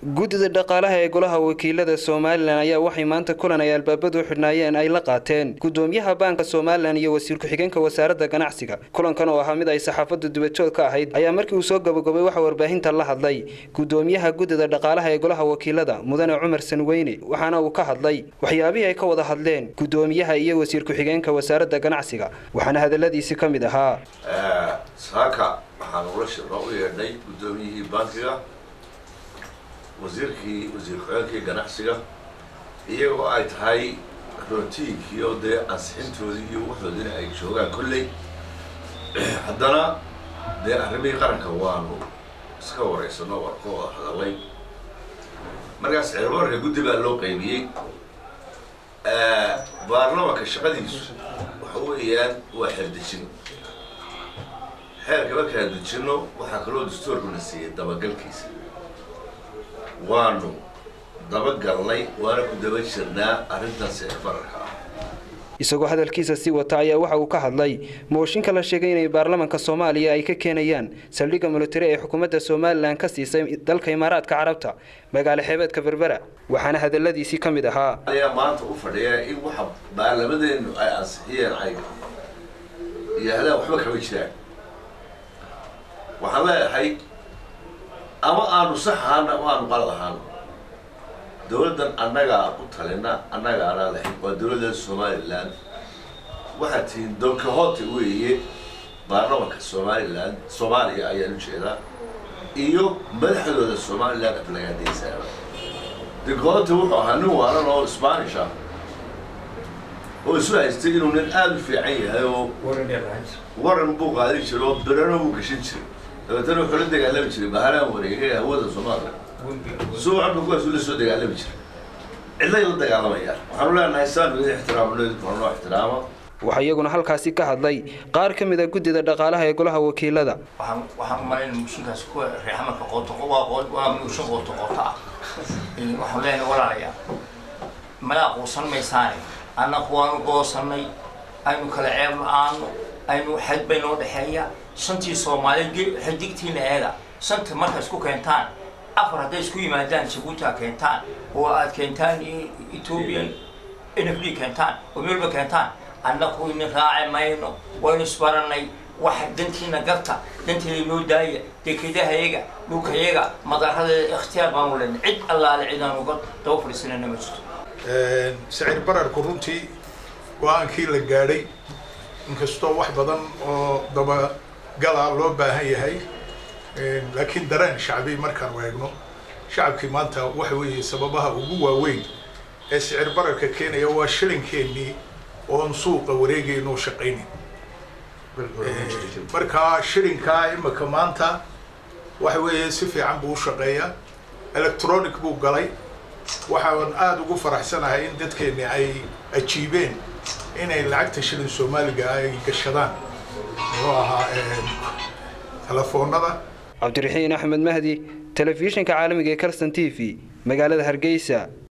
guddida dhaqaalaha ee golaha wakiilada somalilan ayaa waxay maanta kulan ay albaabadu u xidhnaayeen ay la qaateen gudoomiyaha baanka somalilan iyo wasiir ku-xigeenka wasaaradda ganacsiga kulankan oo ahaa mid ay saxaafaddu dibadjoog ka ahayd ayaa markii uu soo gabagabay waxa warbaahinta la hadlay gudoomiyaha guddida dhaqaalaha ee golaha wakiilada mudane cumar sanweyne waxaana uu ka hadlay waxyaabihii ay ka wada hadleen gudoomiyaha iyo wasiir ku-xigeenka wasaaradda ganacsiga waxaana hadaladiisi ka mid ahaa saaka waxaan ula shirno u yeedhnay guddoomiyihii bankiga wasiirkii wasiir ku-xigeenkii ganacsiga iyagoo ay tahay rootiinkii oo dee ansixintoodii iyo waxoodina ay joogaan kolley haddana dee arrimihii qaranka waanu iska wareysano waan ka wada hadalay markaas cirbarka guddi baa loo qaybiyey baarlamanka shaqadiisu waxa weeyaan waa xeerdejin xeerka markaan dejino waxaa kaloo dastuurkuna siiyey dabagalkiisa waanu dabagalnay waana ku daba jirnaa arrintaas ee bararka ah isagoo hadalkiisa sii wata ayaa waxa uu ka hadlay mooshinka la sheegay inay baarlamanka soomaaliya ay ka keenayaan saldhigga militari ee xukuumadda somalilan ka siisay dalka imaaraadka carabta magaalo xeebeedka berbera waxaana hadaladiisii ka mid ahaa ayaa maanta u fadhiya in waxa baarlamadeenu ay ansixiyeen ay yidhaahdaan waxba kama jiraan waxaan leeyahay ama aanu sax ahaana ama aanu qalad ahaano dawladdan annagaa u talina annagaana lahayn waa dawladda somalilan waxaad tihiin donkahote weeye baarlamanka somalilan soomaaliya ayaan ujeedaa iyo madaxdooda somalilan aflagaadaysaaba donkahote wuxuu ahaa nin waalan oo spanish ah oo isu haystay inuu nin aada u fiican yahay oo waran buu qaadin jiray oo birano buu gashan jiray dabeetana wuxuu la dagaalami jiray baharaan wareegay hawada soomaaliya suucanba kuwaas la soo dagaalami jiray cidlay la dagaalamayaan waxaanu leenahay saanu idin ixtiraamno noo ixtiraama waxaa iyaguna halkaasi ka hadlay qaar ka mid a guddida dhaqaalaha ee golaha wakiilada waxaan waxaan u malaynaya mushinkaas kuwa reexamarka qooto waa qoo waa mushin qooto qooto ah waxaan leenahay walaalayaa malaa quusan maysaane annaku waanu goosannay aynu kala ceeb la-aano aynu xad bay noo dhexeeya shantii soomaali xidigtiina eeda shanta marka isku keentaan afar hadday isku yimaadaan jabuuta keentaan oo aad keentaan ethoobian n f d keentaan oo meelba keentaan annaku ina raaci mayno waynu isbaranay waxa dantiina garta danteeda noo daaya dekedahayaga dhulkayaga madaradeeda ikhtiyaar baanu lena cid allaale cidaan uga daba fadhiisanana ma jirto sicir bararku runtii go-aankii la gaadhay inkastoo wax badan oo dabagala loo baahan yahay laakiin dareen shacbi markaan eegno shacabkii maanta waxa weeye sababaha ugu waaweyn ee sicir bararka keenaya waa shilinkeenii oon suuqa wareegaynoo shaqaynin markaa shilinkaa imika maanta waxa weeye si fiican buu u shaqeeyaa electronic buu galay waxaan aada ugu faraxsanahay in dadkeeni ay ajiibeen inay lacagta shilin soomaaliga ay gashadaan muxuu ahaa telefoonada cabdiraxiin axmed mahdi telefishinka caalamiga ee calston t v magaalada hargeysa